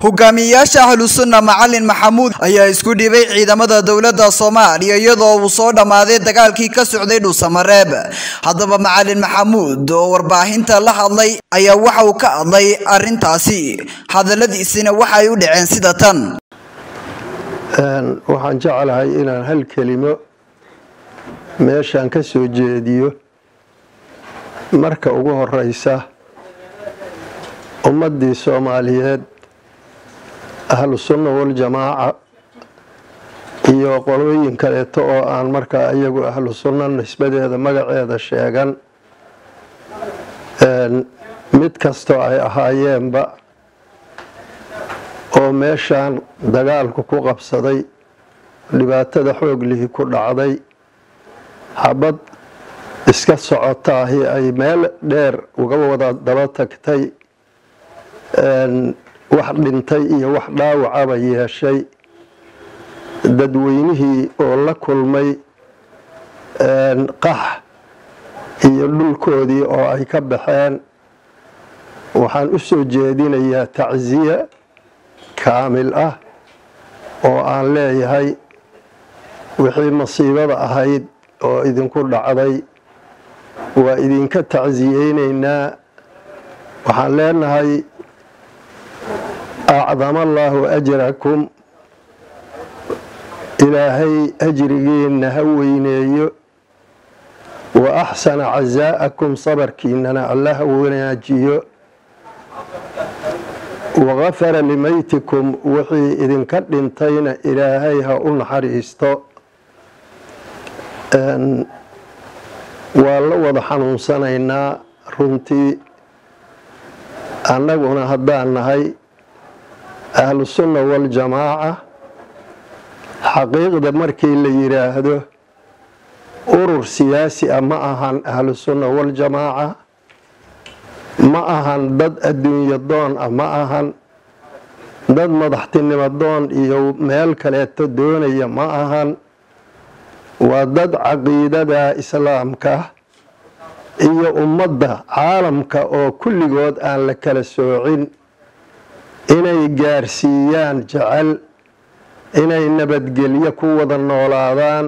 hogaamiyeyaasha ahlusunna macalin maxamuud ayaa isku dhibay ciidamada dowladda soomaaliya iyadoo uu soo dhammaaday dagaalkii ka socday dhuusamareeb haddaba macalin maxamuud oo warbaahinta la hadlay ayaa waxa uu ka hadlay arrintaasi hadalladiisina waxay u dhaceen sida tan waxaan jeclahay inaan hal kelimo meeshaan ka soo jeediyo marka ugu horeysa ummaddii soomaaliyeed ahlu sunna waljamaaca iyo qolooyin kaleeto oo aan markaa iyagu ahlu sunna nisbadeeda magaceeda sheegan mid kastoo ay ahaayeenba oo meeshaan dagaalku ku qabsaday dhibaatada xooglihii ku dhacday xabad iska socotaahi ay meel dheer uga wada daba tagtay wax dhintay iyo wax dhaawacaba yeeshay dadweynihii oo la kulmay qax iyo dhulkoodii oo ay ka baxeen waxaan u soo jeedinayaa tacsiye kaamil ah oo aan leeyahay wixii masiibada ahayd oo idinku dhacday waa idinka tacsiyeynaynaa waxaan leenahay acdama allaahu ajrakum ilaahay ajrigiinna ha weyneeyo wa axsana casaa'akum sabarkiinana alla ha wanaajiyo wagafara limaytikum wixii idinka dhintayna ilaahay ha u naxariisto waa la wada xanuunsanaynaa runtii annaguna haddaan nahay ahlusunna waljamaaca xaqiiqda markii la yidhaahdo urur siyaasi ah ma ahan ahlusunna waljamaaca ma ahan dad adduunyo doon ah ma ahan dad madaxtinimo doon iyo meel kaleeto doonaya ma ahan waa dad caqiidada islaamka iyo ummadda caalamka oo kulligood aan la kala soocin inay gaarsiiyaan jecel inay nabadgelyo ku wada noolaadaan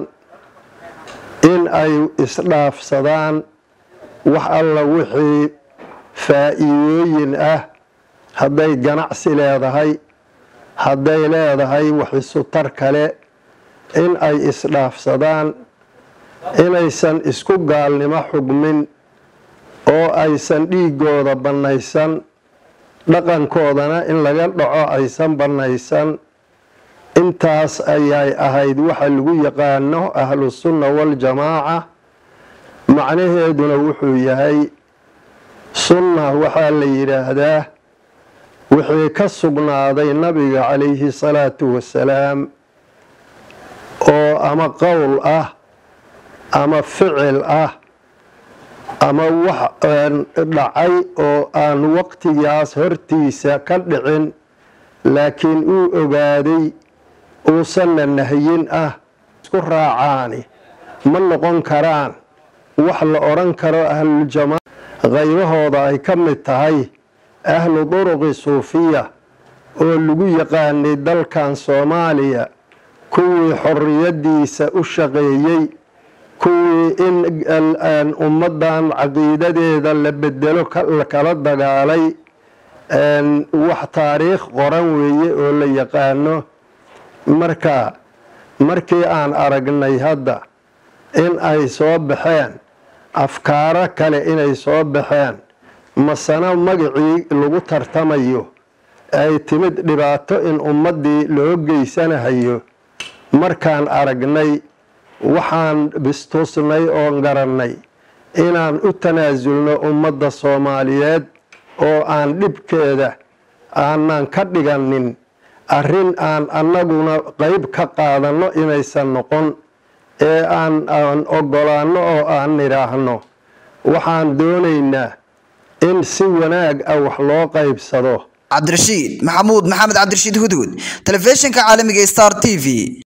in ay isdhaafsadaan wax alla wixii faa'iidooyin ah hadday ganacsi leedahay hadday leedahay waxisutar kale in ay isdhaafsadaan inaysan isku gaalnimo xugmin oo aysan dhiigooda bannaysan dhaqankoodana in laga dhaco aysan bannaysan intaas ayay ahayd waxa lagu yaqaano ahlusunna waljamaaca macnaheeduna wuxuu yahay sunna waxaa la yidhaahdaa wixii ka sugnaaday nabiga calayhi salaatu wasalaam oo ama qowl ah ama ficil ah ama wax dhacay oo aan waqtigaas hortiisa ka dhicin laakiin uu ogaaday uusanna nahyin ah isku raacaani ma noqon karaan wax la odhan karo ahluljamaaca qaybahooda ay ka mid tahay ahlu duruqi suufiya oo lagu yaqaanay dalkan soomaaliya kuwii xorriyaddiisa u shaqeeyey kuwii in ummaddan caqiidadeeda la bedelo kala dagaalay wax taariikh qoran weeye oo la yaqaano marka markii aan aragnay hadda in ay soo baxeen afkaaro kale inay soo baxeen masana magacii lagu tartamayo ay timid dhibaato in ummaddii loo geysanahayo markaan aragnay waxaan bistusnay oon garannay inaan u tanaasulno ummadda soomaaliyeed oo aan dhibkeeda aanan ka dhiganin arrin aan annaguna qeyb ka qaadanno inaysan noqon ee aan aan oggolaanno oo aan nidhaahno waxaan doonaynaa in si wanaag ah wax loo qaybsado cabdirashiid maxamuud maxamed cabdirashiid hudhud telefishinka caalamiga star t v